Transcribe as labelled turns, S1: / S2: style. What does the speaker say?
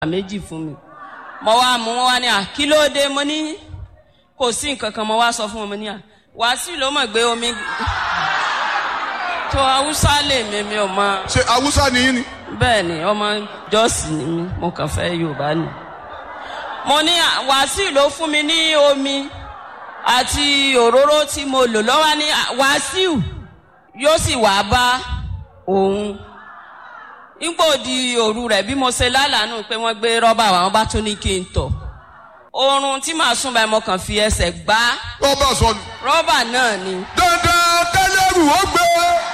S1: méjì fún mi mo wá mú wọn wá ní à kí ló dé mo ní kò sí nǹkan kan mo wá sọ fún wọn mo ní à wàásù ló mọ̀ gbé omi tó haúsá lè mi mi ò mọ
S2: ṣe awúsá ni yín ni.
S1: bẹ́ẹ̀ ni ọmọ jọ́ọ̀sì ni mí mo kàn fẹ́ yorùbá ni mo ní à, wàásù ló fún mi ní omi àti òróró tí mo lò lọ́wọ́ ní à, wàásù yóò sì wá bá òun nígbò di òru rẹ̀ bí mo ṣe lálàánú pé wọ́n gbé rọ́bà wá wọ́n bá tún ní kí n tọ̀ oorun tí màá sùn báyìí mo kàn fi ẹsẹ̀ gbá
S2: wọ́n bá sọ ni.
S1: rọ́bà náà ni
S2: dandan kẹlẹ́rù ó gbé